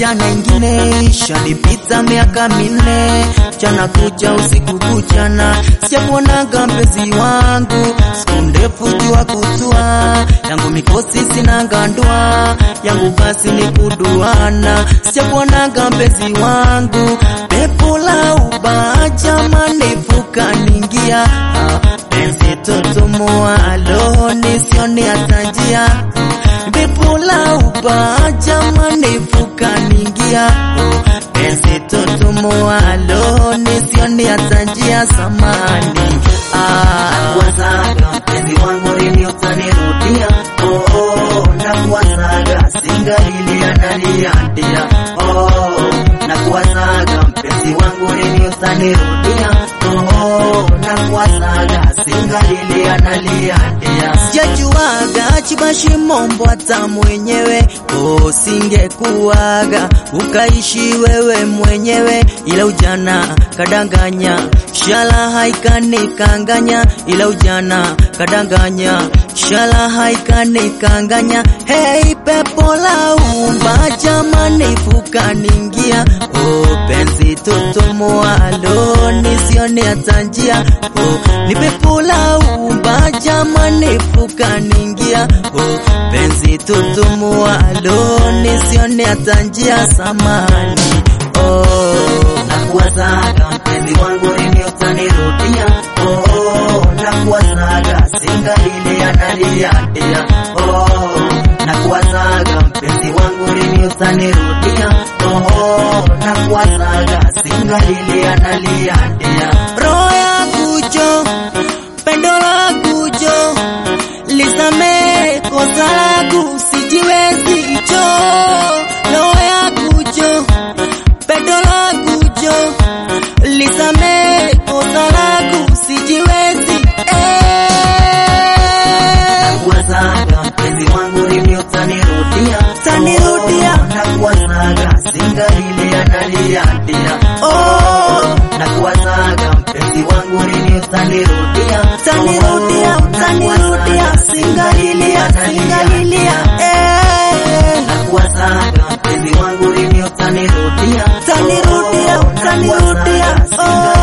jana ingine ishanipita miaka minne, mchana kucha usiku kuchana, sijakuonaga mpenzi wangu, siku ndefu jua kutua, yangu mikosi sina ngandua, yangu basi ni kuduana, sijakuonaga mpenzi wangu, pepo la ubaja manefu kaningia, penzi totomoa alo nisione hata njia pepo la ubaja manefu kaningia, penzi totomoa alo nisione hata njia samani Nakuwazaga mpenzi wangu lini utanirudia? Oh, oh, nakuwazaga singalili ananiandia. Oh, nakuwazaga mpenzi wangu lini utanirudia? Oh, oh, nakuwazaga singalili ananiandia. sijajuaga chibashi mombo hata mwenyewe oh, singekuwaga ukaishi wewe mwenyewe, ila ujana kadanganya, shala haikanikanganya, ila ujana kadanganya, shala haikanikanganya. Hey, pepo la umba jamani, fukaningia oh, penzi totomoalo nisione hata njia oh, ni pepo la umba jamani, fukaningia oh, penzi totomoalo nisione hata njia samani oh. Nakuwazaga mpenzi wangu lini utanirudia? Oh, oh, nakuwazaga singalili ananiandia. Oh, nakuwazaga mpenzi wangu lini utanirudia? Oh, oh, nakuwazaga singalili ananiandia. roho yangu jo, pendo langu jo, lisamee kosa langu, sijiwezi jo, roho yangu jo, pendo langu jo, lisamee kosa langu, sijiwezi eh. Nakuwazaga mpenzi wangu lini utanirudia? Utanirudia. Oh, nakuwazaga singalili ananiandia. Oh, Nakuwazaga mpenzi wangu lini utanirudia? utanirudia, Oh, utanirudia, nakuwazaga singalilia, singalilia eh. Nakuwazaga mpenzi wangu lini utanirudia? Utanirudia, Oh, utanirudia, nakuwazaga oh.